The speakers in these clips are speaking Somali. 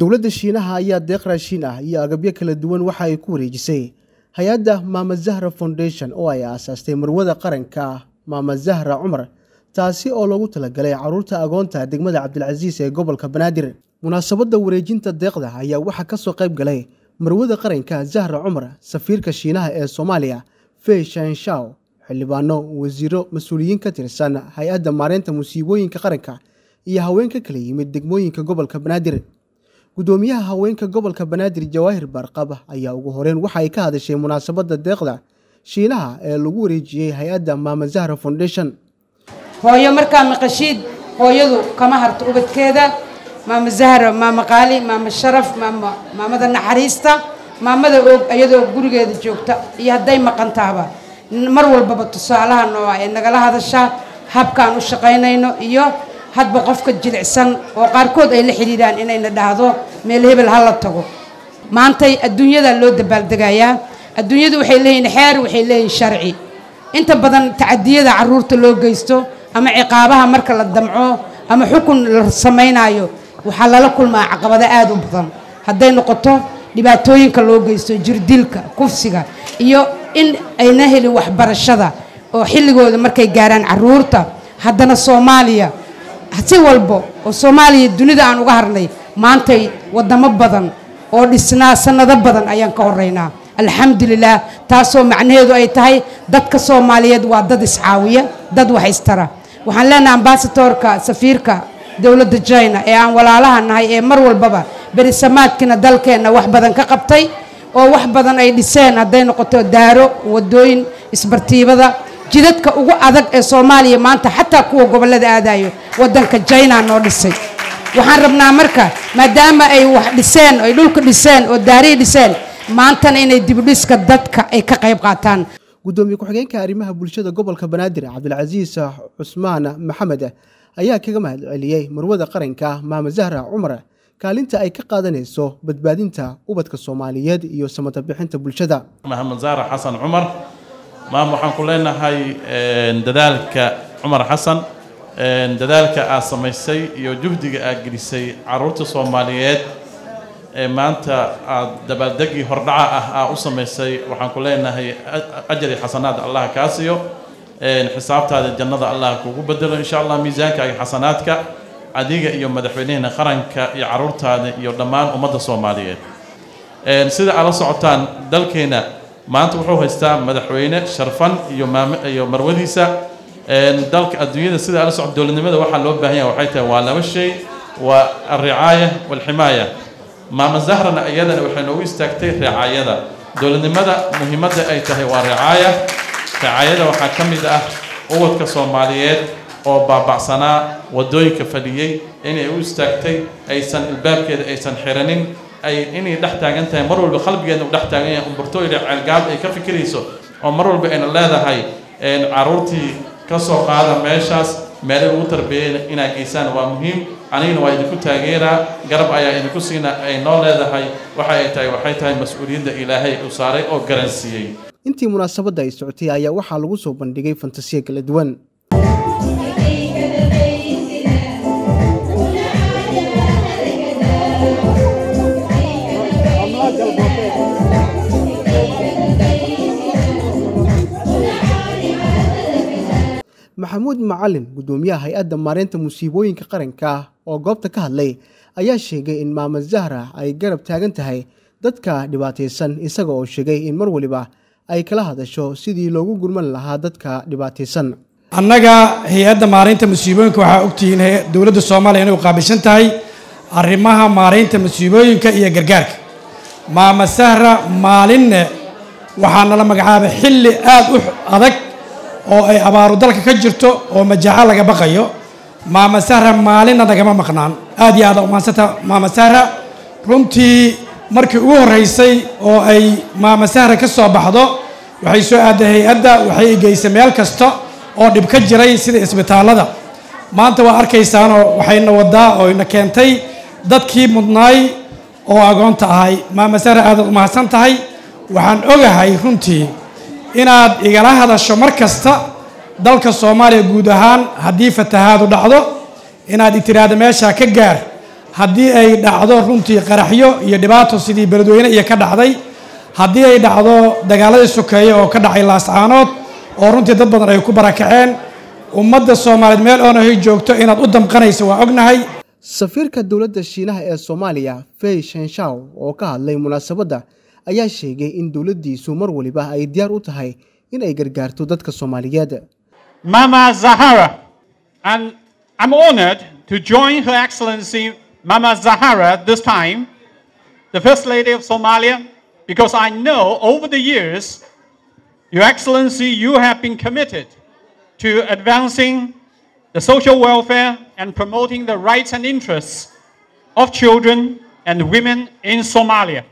dowladda shiinaha ayaa deeq raashiin ah iyo agabyo kala duwan waxa ay ku wareejisay hay-adda maama zahra foundation oo ay aasaastay marwada qaranka maama zahra cumar taasi oo loogu talagalay caruurta agoonta degmada cabdilcasiis ee gobolka banaadir munaasabadda wareejinta deeqda ayaa waxaa ka soo qayb galay marwada qaranka zahra cumar safiirka shiinaha ee soomaaliya fey shanshaw xildhibaano wasiiro mas-uuliyiin ka tirsan hay-adda maareynta musiibooyinka qaranka iyo haweenka kala yimid degmooyinka gobolka banaadir gudoomiyaha haweenka gobolka banaadir jawaahir baarqab ayaa ugu horeyn waxa ay ka hadashay munaasabadda deeqda shiinaha ee lagu wareejiyey hay-adda maama zahra foundation hooyo markaa maqashiid hooyadu kama harto ubadkeeda maama zahra maama qaali maama sharaf maama maamada naxariista maamada og iyadoo gurigeeda joogta iyo hadday maqantaaba mar walbaba tusaalaha nooa ee nagala hadashaa habkaan u shaqaynayno iyo hadba qofka jilicsan oo qaarkood ay la xidhiidhaan inayna dhahdo meel hebel ha la tago maantay adduunyada loo dabaaldegayaa adduunyadu waxay leeyihin xeer waxay leeyihin sharci inta badan tacadiyada caruurta loo geysto ama ciqaabaha marka la damco ama xukun la samaynaayo waxaa lala kulmaa caqabado aada u badan hadday noqoto dhibaatooyinka loo geysto jirdilka kufsiga iyo in ayna helin waxbarashada oo xilligooda markay gaaraan caruurta haddana soomaaliya si walbo oo soomaaliya dunida aan uga harnay maantay wadamo badan oo dhisnaa sanado badan ayaan ka horeynaa alxamdulilah taasoo macnaheedu ay tahay dadka soomaaliyeed waa dad iscaawiya dad wax istara waxaan leenahay ambasatorka safiirka dowladda china ee aan walaalaha nahay ee mar walbaba berisamaadkiina dalkeenna wax badan ka qabtay oo wax badan ay dhiseen hadday noqoto daaro wadooyin isbartiibada jidadka ugu adag ee soomaaliya maanta xataa kuwa gobollada aadayo waddanka china noo dhisay waxaan rabnaa marka maadaama ay wax dhiseen ay dhulka dhiseen oo daarihii dhiseen maantana inay dibudhiska dadka ay ka qayb qaataan gudoomiye ku-xigeenka arrimaha bulshada gobolka banaadir cabdilcasiis cusmaan maxamed ayaa kaga mahad celiyey marwada qaranka maama zahra cumar kaalinta ay ka qaadanayso badbaadinta ubadka soomaaliyeed iyo samata bixinta bulshada maxamed zahra xasan cumar maam waxaan ku leenahay dadaalka cumar xasan dadaalka aad samaysay iyo juhdiga aad gelisay caruurta soomaaliyeed ee maanta aad dabaaldegii hordhaca ah aa u samaysay waxaan ku leenahay ajari xasanaad allah kaa siiyo xisaabtaada jannada allah kugu bedelo insha allah miisaanka iyo xasanaadka adiga iyo madaxweynaheena qaranka iyo caruurtaada iyo dhammaan ummadda soomaaliyeed sida aad la socotaan dalkeena maanta wuxuu haystaa madaxweyne sharfan iyo maam iyo marwadiisa dalka adduunyada sida aad la socota dowladnimada waxaa loo baahan yahay waxay tahay waa laba shay waa alricaaya waalximaaya maama zahrana iyadana waxay noogu istaagtay ricaayada dowladnimada muhiimadda ay tahay waa ricaaya ricaayada waxaa ka mid ah ubadka soomaaliyeed oo baabacsanaa wadooyinka fadhiyey inay u istaagtay aysan ilbaabkeeda aysan xiranin ay inay dhex taagan tahay mar walba qalbigeedna u dhex taagan yahay umbartooyda ceelgaab ay ka fikirayso oo mar walba ayna leedahay caruurtii ka soo qaada meeshaas meelay ugu tarbeeyeen inaa geysaan waa muhiim anigana waa idinku taageeraa garab ayaa idinku siina ay noo leedahay waxa ay tahay waxay tahay mas-uuliyadda ilaahay uu saaray oo garansiiyey intii munaasabadda ay socotay ayaa waxaa lagu soo bandhigay fantasiya kala duwan maxamuud macalin gudoomiyaha hay-adda maareynta musiibooyinka qaranka oo goobta ka hadlay ayaa sheegay in maama zahra ay garab taagan tahay dadka dhibaataysan isaga oo sheegay in mar waliba ay kala hadasho sidii loogu gurman lahaa dadka dhibaataysan annaga hay-adda maareynta musiibooyinka waxaa ogtihiin dowladda soomaaliya inay u qaabilsan tahay arrimaha maareynta musiibooyinka iyo gargaarka maama sahra maalinne waxaa nala magacaabay xilli aada u adag oo ay abaaru dalka ka jirto oo majaaco laga baqayo maama sahra maalinna nagama maqnaan aad iyo aada umaansanta maama sahra runtii markii ugu horreysay oo ay maama sahra ka soo baxdo waxay soo aaday hay-adda waxay geysay meel kasta oo dhib ka jiray sida isbitaallada maanta waa arkaysaanoo waxayna wadaa oo ina keentay dadkii mudnaay oo agoonta ahay maama sahra aadaad umahadsan tahay waxaan ogahay runtii inaad igala hadasho mar kasta dalka soomaaliya guud ahaan haddii fatahaadu dhacdo inaad itiraahdo meeshaa ka gaar haddii ay dhacdo runtii qaraxyo iyo dhibaato sidii beledweyne iyo ka dhacday haddii ay dhacdo dagaaladii sokeeye oo ka dhacay laascaanood oo runtii dad badan ay ku barakaceen ummadda soomaaliyeed meel oonahay joogto inaad u damqanaysa waa ognahay safiirka dowladda shiinaha ee soomaaliya fey shenshaw oo ka hadlay munaasabadda ayaa sheegay in dowladdiisu mar waliba ay diyaar u tahay in ay gargaarto dadka soomaaliyeed Mama Zahara. And I'm honored to join Her Excellency Mama Zahara this time, the First Lady of Somalia, because I know over the years, Your Excellency, you have been committed to advancing the social welfare and promoting the rights and interests of children and women in Somalia.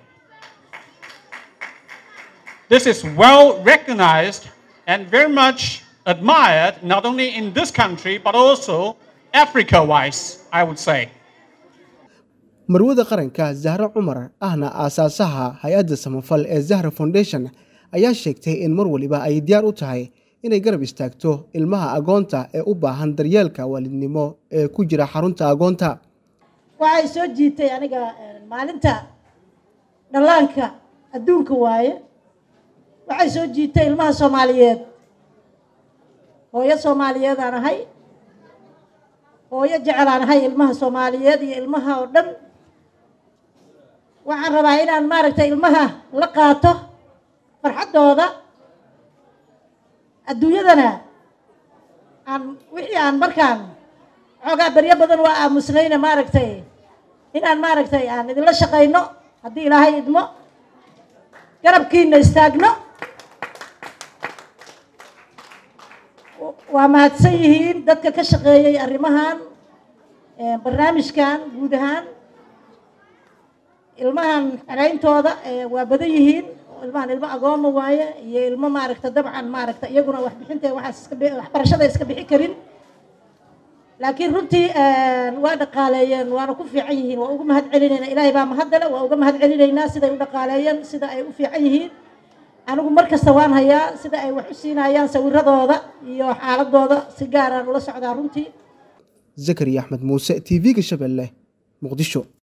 This is well recognized and very much admired, not only in this country, but also Africa wise, I would say. marwada qaranka zahre cumar ahna aasaasaha hay-adda samafal ee zahra foundation ayaa sheegtay in mar waliba ay diyaar u tahay inay garab istaagto ilmaha agoonta ee u baahan daryeelka waalidnimo ee ku jira xarunta agoonta waxay soo jiitay aniga maalinta dhallaanka adduunka waaye waxay soo jiitay ilmaha soomaaliyeed hooyo soomaaliyeed aan ahay hooyo jecel aan ahay ilmaha soomaaliyeed iyo ilmaha oo dhan waxaan rabaa inaan maaragtay ilmaha la qaato farxaddooda adduunyadana aan wixii aan markaan xoogaa beryo badan waa aamusnayna maaragtay inaan maaragtay aan idinla shaqayno haddii ilaahay idmo garabkiina istaagno waa mahadsan yihiin dadka ka shaqeeyey arrimahan barnaamijkan guud ahaan ilmahan xerayntooda waa badan yihiin ilmahan ilmo agooma waaye iyo ilmo maaragta dabcan maaragta iyaguna waxbixinta waxaas iska waxbarashada iska bixi karin laakiin runtii waa dhaqaaleeyeen waana ku fiican yihiin waa uga mahad celinaynaa ilaahay baa mahaddale waa uga mahad celinaynaa siday u dhaqaaleeyeen sida ay u fiican yihiin anigu mar kasta waan hayaa sida ay wax u siinayaan sawiradooda iyo xaaladooda si gaaraan ula socdaa runtii zakariya axmed muuse t v-ga shabeelle muqdisho